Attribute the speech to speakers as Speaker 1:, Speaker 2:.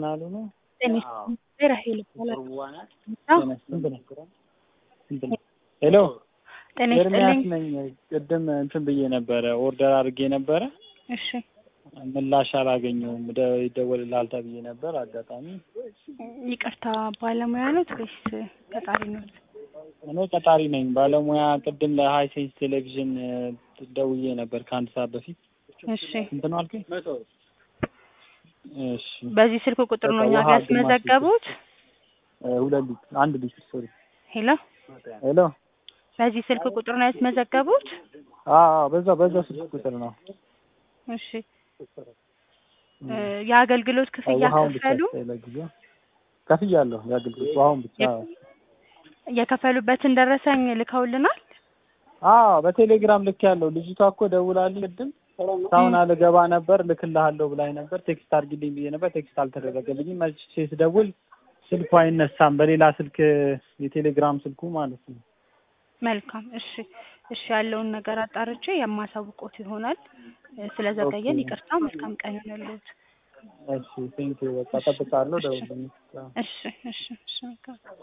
Speaker 1: ቻናሉ ነው።
Speaker 2: ጤና ራሄል ይባላል።
Speaker 1: ሄሎ
Speaker 2: ጤና
Speaker 1: ኤርሚያስ
Speaker 2: ይስጥልኝ።
Speaker 1: ነኝ። ቅድም እንትን ብዬ ነበረ ኦርደር አድርጌ ነበረ
Speaker 2: እሺ
Speaker 1: ምላሽ አላገኘውም። ደ- ይደወልልሃል ተብዬ ነበር። አጋጣሚ
Speaker 2: ይቅርታ ባለሙያ ኖት ወይስ ቀጣሪ ኖት?
Speaker 1: እኔ ቀጣሪ ነኝ። ባለሙያ ቅድም ለሀይ ሴንስ ቴሌቪዥን እ, ደውዬ ነበር ከአንድ ሰዓት በፊት።
Speaker 2: እሺ
Speaker 1: ስንት ነው አልከኝ? እሺ
Speaker 2: በዚህ ስልክ ቁጥር ነው እኛ
Speaker 1: ውሃ
Speaker 2: ጋር
Speaker 1: ግማሽ
Speaker 2: ያስመዘገቡት?
Speaker 1: እ, ሁለት ሊትር አንድ ሊትር ሶሪ።
Speaker 2: ሄሎ
Speaker 1: ሄሎ
Speaker 2: በዚህ ስልክ ቁጥር ነው ያስመዘገቡት?
Speaker 1: አዎ በዛ በዛ ስልክ ቁጥር ነው።
Speaker 2: እሺ እ፣ የአገልግሎት ክፍያ
Speaker 1: ውሃውን ብቻ
Speaker 2: ከፈሉ?
Speaker 1: ስጠኝ ለጊዜው ከፍያለሁ። የአገልግሎት ውሃውን ብቻ
Speaker 2: የከፈሉበትን ደረሰኝ ልከውልናል?
Speaker 1: አዎ በቴሌግራም ልክ ያለው ልጅቷ እኮ ደውላልኝ ቅድም ሳሁን አልገባ ነበር ልክልሃለሁ ብላኝ ነበር። ቴክስት አድርጊልኝ ብዬ ነበር። ቴክስት አልተደረገልኝም። መልሼ ስደውል ስልኩ አይነሳም። በሌላ ስልክ የቴሌግራም ስልኩ ማለት ነው።
Speaker 2: መልካም እሺ እሺ ያለውን ነገር አጣርቼ የማሳውቆት ይሆናል። እ፣ ስለዘገየን
Speaker 1: ኦኬ።
Speaker 2: ይቅርታ። መልካም ቀን ይሆንልዎት።
Speaker 1: እሺ ቴንኪው በቃ ጠብቃለሁ። ደውልልኝ።
Speaker 2: እሺ እሺ እሺ መልካም